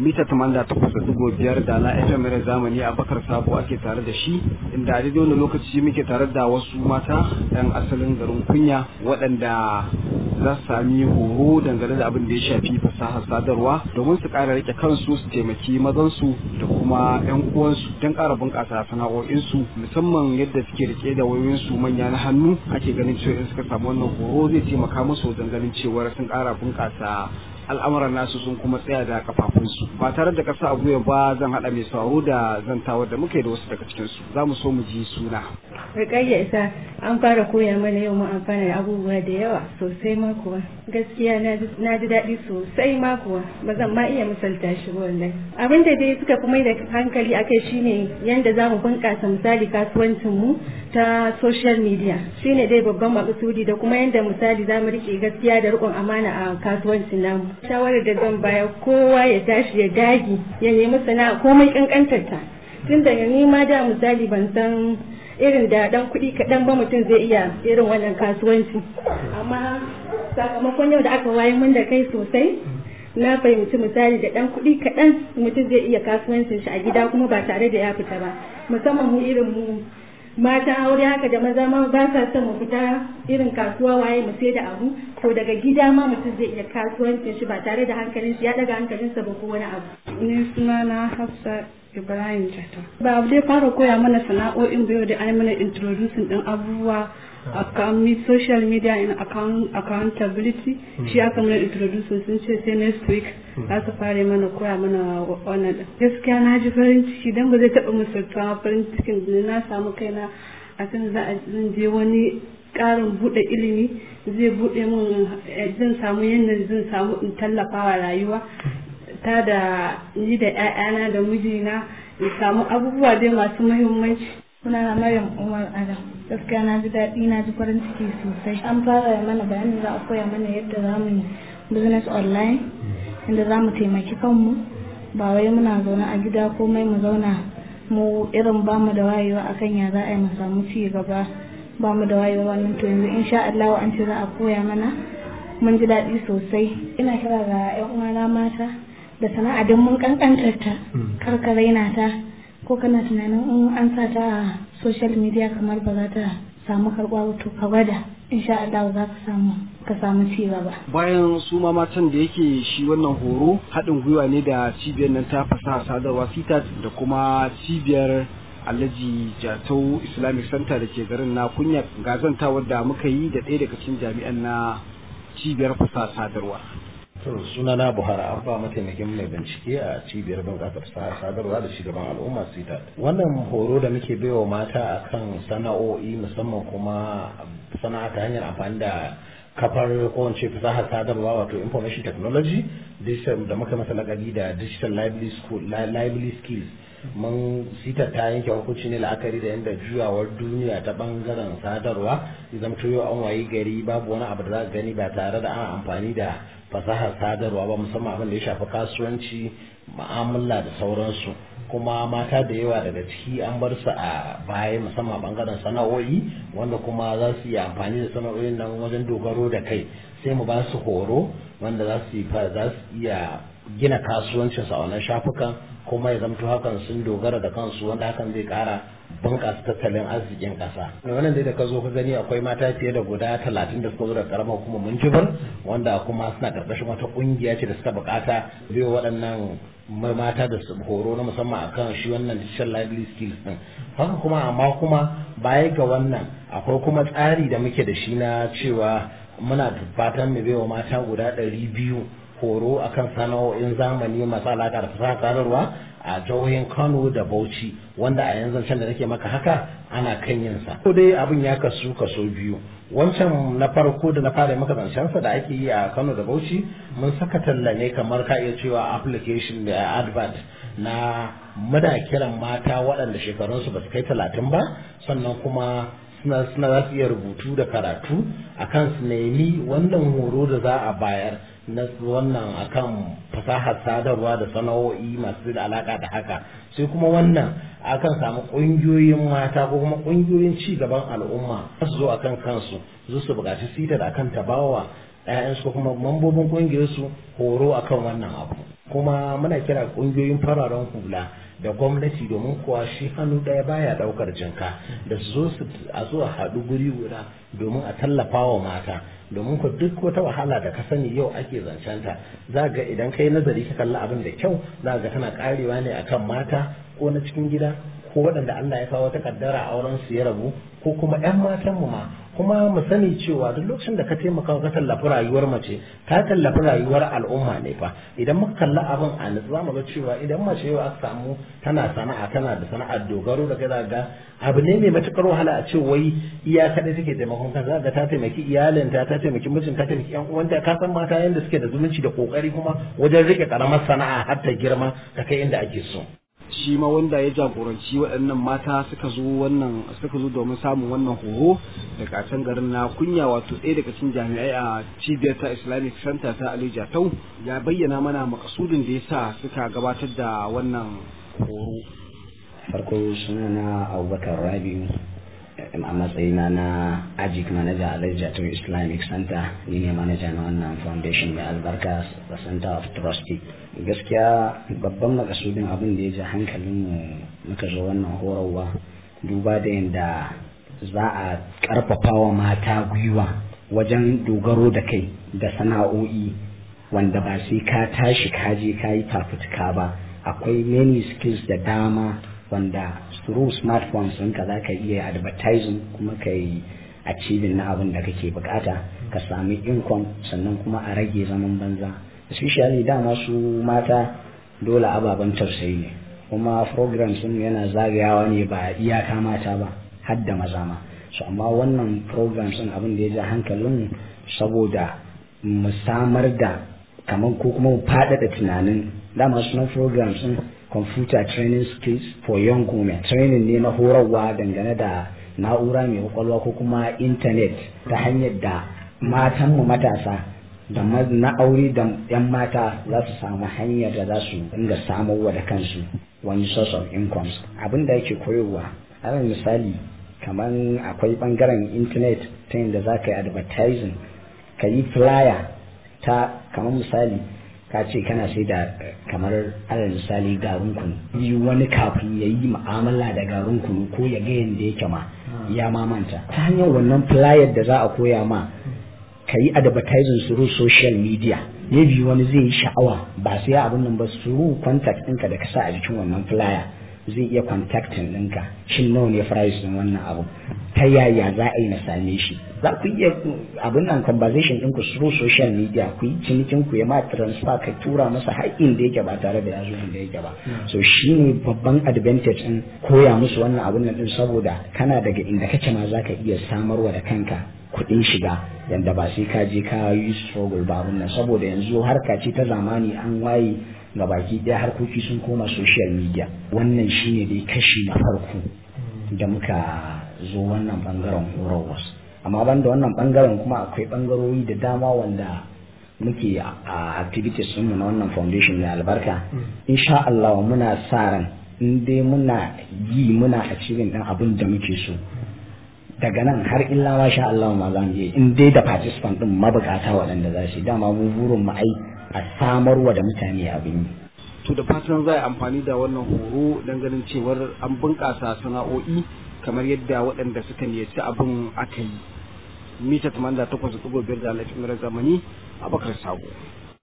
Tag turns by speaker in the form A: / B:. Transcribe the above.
A: mita 88.5 da na FM mai zamani a bakar sabo ake tare da shi inda a daidai wani lokaci muke tare da wasu mata yan asalin garin kunya waɗanda za su sami horo dangane da abin da ya shafi fasahar sadarwa domin su ƙara rike kansu su taimaki mazansu da kuma 'yan uwansu don ƙara bunƙasa sana'o'insu musamman yadda suke rike da wayoyinsu manya na hannu ake ganin cewa in suka samu wannan horo zai taimaka musu wajen ganin cewar sun ƙara bunƙasa al'amuran nasu sun kuma tsaya da kafafunsu ba tare da kasa a gwiwa ba zan haɗa mai sauro da zantawar da muke da wasu daga cikinsu za mu so mu ji suna.
B: Rikayya isa an fara koya mana yau mu amfana da abubuwa da yawa sosai ma kuwa gaskiya na ji daɗi sosai ma kuwa ba zan ma iya misalta shi wallahi abin da dai suka kuma da hankali akai shine yanda za mu bunƙasa misali kasuwancin mu ta social media shine dai babban maksudi da kuma yanda misali za mu rike gaskiya da riƙon amana a kasuwancin namu shawarar da zan bayar kowa ya tashi ya dagi ya nemi sana'a komai kankantar ta tun daga ni ma da misali ban san irin da dan kuɗi kaɗan ba mutum zai iya irin wannan kasuwanci amma sakamakon yau da aka waye mun da kai sosai na fahimci misali da dan kuɗi kaɗan mutum zai iya kasuwancin shi a gida kuma ba tare da ya fita ba musamman mu irin mu mata aure haka da maza ma ba sa son mu fita irin kasuwa waye mu sai da abu to daga gida ma mutum zai iya kasuwancin shi ba tare da hankalin shi ya daga hankalinsa ba ko wani abu
C: ni suna na Hafsa Ibrahim Jata ba abu dai fara koya mana sana'o'in bayo da ai mana introducing din abubuwa akan social media in account accountability shi aka mana introducing sun ce sai next week za su fara mana koya mana wannan gaskiya na ji farin ciki dan ba zai taɓa misaltawa farin cikin da na samu kaina a kan za a je wani ƙarin buɗe ilimi zai buɗe min zan samu yadda zan samu in tallafawa rayuwa ta da ni da 'ya'yana da mijina in samu abubuwa dai masu muhimmanci
D: Sunana Maryam Umar Adam. Gaskiya na ji daɗi na ji farin ciki sosai. An fara mana bayanin za a koya mana yadda za mu yi business online, inda za mu taimaki kanmu. Ba wai muna zaune a gida komai mu zauna mu irin ba mu da wayewa akan ya za a yi mu samu ci gaba. Ba mu da wayewa wannan to yanzu insha Allah an ce za a koya mana. Mun ji daɗi sosai. Ina kira ga 'yan uwana mata da sana'a don mun kankantar ta. Kar ka raina ta. ko kana tunanin in an sa ta a social media kamar ba za ta samu karɓa to ka gwada insha Allah za ka samu ka samu ci gaba
A: bayan su ma matan da yake shi wannan horo haɗin gwiwa ne da cibiyar nan ta fasaha sadarwa fitat da kuma cibiyar alhaji jatau islamic center da ke garin na kunya gazantawar da muka yi da ɗaya daga cikin jami'an na cibiyar fasaha sadarwa
E: to suna na buhari abba mataimakin mai bincike a cibiyar bunƙasar sadarwa da shugaban al'umma sita wannan horo da muke baiwa mata akan sana'o'i musamman kuma sana'a ta hanyar amfani da kafar ko in ce fasahar sadarwa wato information technology digital da muka masa lakabi da digital lively school lively skills mun sita ta yanke hukunci ne la'akari da yadda juyawar duniya ta bangaren sadarwa zama yau an wayi gari babu wani abu da za gani ba tare da ana amfani da fasahar sadarwa ba musamman abin da ya shafi kasuwanci ma'amala da sauransu kuma mata da yawa daga ciki an bar su a baya musamman bangaren sana'o'i wanda kuma za su yi amfani da sana'o'in nan wajen dogaro da kai sai mu ba su horo wanda za su iya gina kasuwancinsu a wannan shafukan kuma ya zamto hakan sun dogara da kansu wanda hakan zai kara bunƙasa tattalin arzikin ƙasa. wannan dai da ka zo ka gani akwai mata fiye da guda talatin da suka zo da karamar kuma mun jibar wanda kuma suna ƙarƙashin wata ƙungiya ce da suka buƙata biyo waɗannan mata da su horo na musamman akan shi wannan digital lively skills din haka kuma amma kuma baya ga wannan akwai kuma tsari da muke da shi na cewa muna fatan mu baiwa mata guda ɗari biyu horo akan sana'o'in zamani masu alaƙa da fasaha sadarwa a jihohin Kano da Bauchi wanda a yanzu can da nake maka haka ana kan yin sa. Ko dai abin ya kasu kaso biyu. Wancan na farko da na fara maka zancen sa da ake yi a Kano da Bauchi mun saka talla ne kamar ka iya cewa application da advert na muna kiran mata waɗanda shekarunsu ba su kai talatin ba sannan kuma suna suna za su iya rubutu da karatu akan su nemi wannan horo da za a bayar na wannan akan fasahar sadarwa da sana'o'i masu da alaka da haka sai kuma wannan akan samu ƙungiyoyin mata ko kuma ƙungiyoyin ci gaban al'umma su zo akan kansu zo su buƙaci sita da akan tabawa 'ya'yansu ko kuma mambobin ƙungiyarsu horo akan wannan abu kuma muna kira ƙungiyoyin fararen hula da gwamnati domin kuwa shi hannu ɗaya baya ɗaukar jinka da su zo su a zo a haɗu guri guda domin a tallafa wa mata domin ku duk wata wahala da ka sani yau ake zancenta za ga idan kai nazari ka kalli abin da kyau za ga tana karewa ne akan mata ko na cikin gida ko waɗanda Allah ya kawo ta kaddara auren su ya rabu ko kuma ƴan matan mu ma kuma mu sani cewa duk lokacin da ka taimaka ka tallafi rayuwar mace ka tallafi rayuwar al'umma ne fa idan muka kalli abin a nutsu za mu ga cewa idan mace yau aka samu tana sana'a tana da sana'ar dogaro da kai ga abu ne mai matukar wahala a ce wai iya kaɗai take taimakon kan za ga ta taimaki iyalinta ta taimaki mijin ta taimaki ƴan uwanta ka san mata yanda suke da zumunci da kokari kuma wajen rike karamar sana'a har ta girma ta kai inda ake so
A: shi ma wanda ya jagoranci waɗannan mata suka zo wannan suka zo domin samun wannan horo daga can garin na kunya wato ɗaya daga cikin jami'ai a cibiyar ta islamic center ta ali jatau ya bayyana mana makasudin da ya sa suka gabatar da wannan horo
F: farko suna na abubakar rabiu a matsayina na ajik manager a Jatau islamic center ni ne manager na wannan foundation mai albarka the center of trustee gaskiya babban makasudin abin da ya ji hankalinmu muka zo wannan horarwa duba da yadda za a karfafa wa mata gwiwa wajen dogaro da kai da sana'o'i wanda ba sai ka tashi ka je ka yi fafutuka ba akwai many skills da dama wanda through smartphones ɗinka za ka iya advertising kuma ka yi achieving na abin da kake bukata ka sami income sannan kuma a rage zaman banza especially dama su mata dole ababen tausayi ne kuma program sun yana zagayawa ne ba iyaka mata ba har da maza ma so amma wannan program sun abin da ya ja hankalin saboda mu samar da kamar ko kuma mu faɗaɗa tunanin dama sunan program sun computer training skills for young women training ne na horarwa dangane da na'ura mai kwakwalwa ko kuma internet ta hanyar da matanmu matasa da na aure da 'yan mata za su samu hanyar da za su dinga samarwa da kansu wani source of incomes abin da yake koyarwa alal misali kamar akwai bangaren internet ta yadda za ka yi advertising ka yi flyer ta kamar misali ka ce kana sai da kamar alal misali garin kunu yi wani kafin ya yi mu'amala da garin kunu ko ya ga yadda yake ma ya mamanta ta hanyar wannan flyer da za a koya ma ka yi advertising through social media maybe wani zai yi sha'awa ba sai abin nan ba through contact ɗinka da ka sa a jikin wannan flyer zai iya contacting ɗinka shin nawa ne price ɗin wannan abu ta yaya za a yi na same shi za ku iya abin nan conversation ɗinku through social media ku yi cinikin ku ya ma transfer ka tura masa haƙƙin da yake ba tare da ya zo da yake ba so shi ne babban advantage ɗin koya musu wannan abin nan ɗin saboda kana daga inda kake ma za ka iya samarwa da kanka kuɗin shiga yanda ba sai ka je ka yi struggle ba abin nan saboda yanzu harka ce ta zamani an waye ga baki ɗaya harkoki sun koma social media wannan shine dai kashi na farko da muka zo wannan bangaren horarwa amma banda wannan bangaren kuma akwai bangarori da dama wanda muke a activities mu na wannan foundation mai albarka insha Allah muna sa ran in dai muna yi muna achieving din abin da muke so daga nan har illa ma sha Allah ma za mu yi in dai da participant din mabukata waɗanda za su dama mu burin mu ai a samarwa da mutane abin yi
A: to da fatan za a amfani da wannan horo don ganin cewar an bunƙasa sana'o'i kamar yadda waɗanda suka niyyaci abin aka yi mita 88.5 da alhaji zamani a bakar sabo